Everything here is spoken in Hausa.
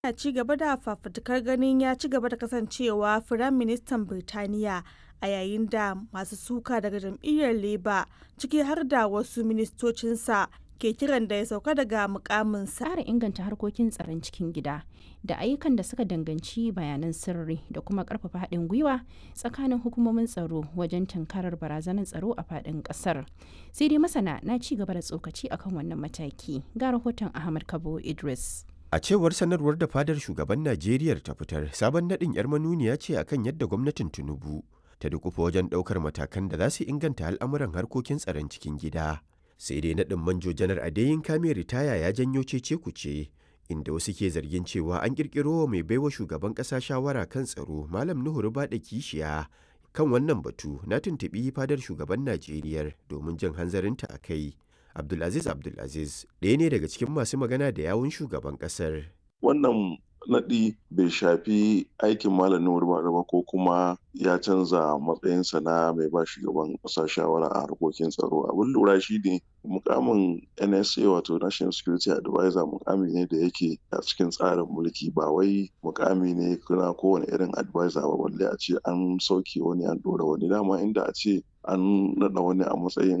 yana ci gaba da fafutukar ganin ya ci gaba da kasancewa Firaministan Birtaniya a yayin da masu suka daga jam'iyyar Labour ciki har da wasu ministocinsa ke kiran da ya sauka daga mukaminsa. Tsara inganta harkokin tsaron cikin gida da ayyukan da suka danganci bayanan sirri da kuma karfafa haɗin gwiwa tsakanin hukumomin tsaro wajen tunkarar barazanar tsaro a faɗin ƙasar. Sai dai masana na ci gaba da tsokaci akan wannan mataki ga rahoton Ahmad Kabo Idris. A cewar sanarwar da fadar shugaban Najeriya ta fitar, sabon naɗin 'yar manuniya ce akan yadda gwamnatin Tinubu ta dukufa wajen ɗaukar matakan da za su inganta al'amuran harkokin tsaron cikin gida. Sai dai naɗin manjo janar Adeyin Kame ritaya ya janyo cece kuce, inda wasu ke zargin cewa an ƙirƙiro wa mai baiwa shugaban ƙasa shawara kan tsaro Malam Nuhu Rubaɗa Kishiya. Kan wannan batu na tuntuɓi fadar shugaban Najeriya domin jin hanzarinta a kai. Abdulaziz Abdulaziz ɗaya ne daga cikin masu magana da yawun shugaban ƙasar. Wannan naɗi bai shafi aikin Malam Nuhu ba ko kuma ya canza matsayinsa na mai ba shugaban ƙasa shawara a harkokin tsaro. Abin lura shi ne mukamin NSA wato National Security Advisor mukami ne da yake a cikin tsarin mulki ba wai mukami ne kuna kowane irin advisor ba balle a ce an sauke wani an ɗora wani dama inda a ce an naɗa wani a matsayin